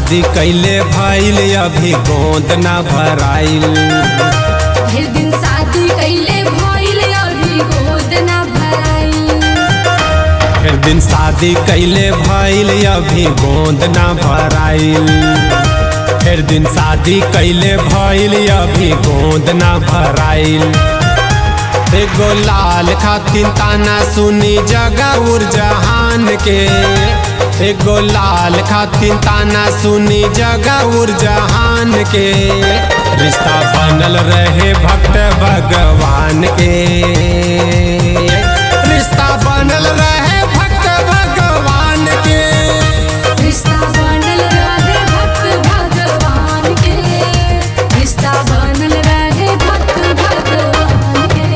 शादी कैले भइल अभी गोद ना भराइल फिर दिन शादी कैले भइल अभी गोद ना भराइल फिर दिन शादी कैले भइल अभी गोद ना भराइल फिर दिन शादी कैले भइल अभी गोद ना भराइल एगो लाल खातिन ताना सुनी जगह उर्जहान के एगो लाल खातिन ताना सुनी जगह उर्जहान के रिश्ता बनल रहे भक्त भगवान के रिश्ता बनल रहे भक्त भगवान के रिश्ता बनल रहे भक्त भगवान के रिश्ता बनल रहे भक्त भगवान के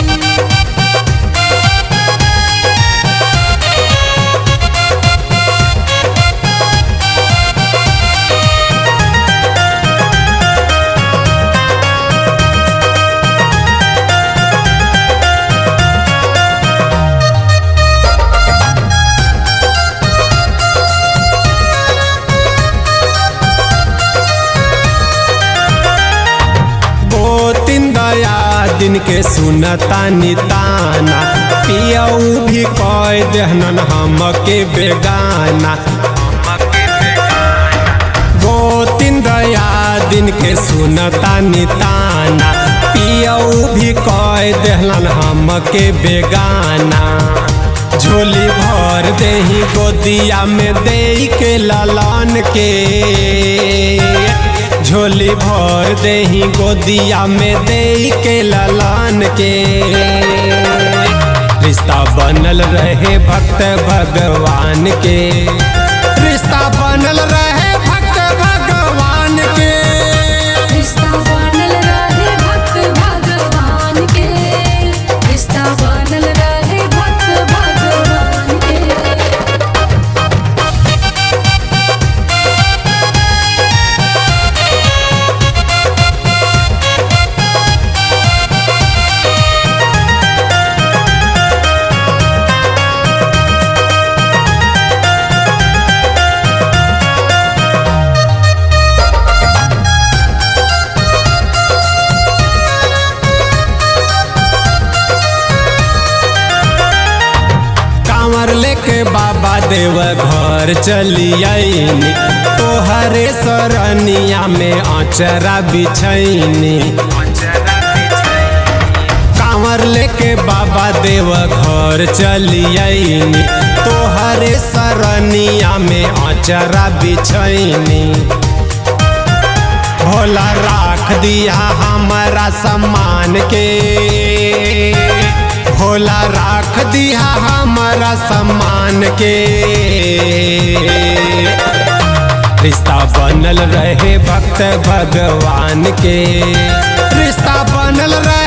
वो तीन दया दिन के सुनता निताना पियऊ भी कह देहनन हमके बेगाना वो तीन दया दिन के सुनता निताना पियऊ भी कह देहलन हमके बेगाना झोली भर देही गोदिया में दे के ललन के झोली भर देही गोदिया में दे के ललन के रिश्ता बनल रहे भक्त भगवान के रिश्ता बनल रहे भक्त भगवान के रिश्ता बनल रहे भक्त भगवान के रिश्ता बनल रहे भक्त भगवान के कांवर लेके बाबा देव घर चली आईनी तोहरे सरनिया में अचरा बिछैनी कांवर लेके बाबा देव घर चली आईनी तोहरे सरनिया में अचरा बिछैनी भोला राख दिया हमारा सम्मान के भोला राख दिया हमारा सम्मान के रिश्ता बनल रहे भक्त भगवान के रिश्ता बनल रहे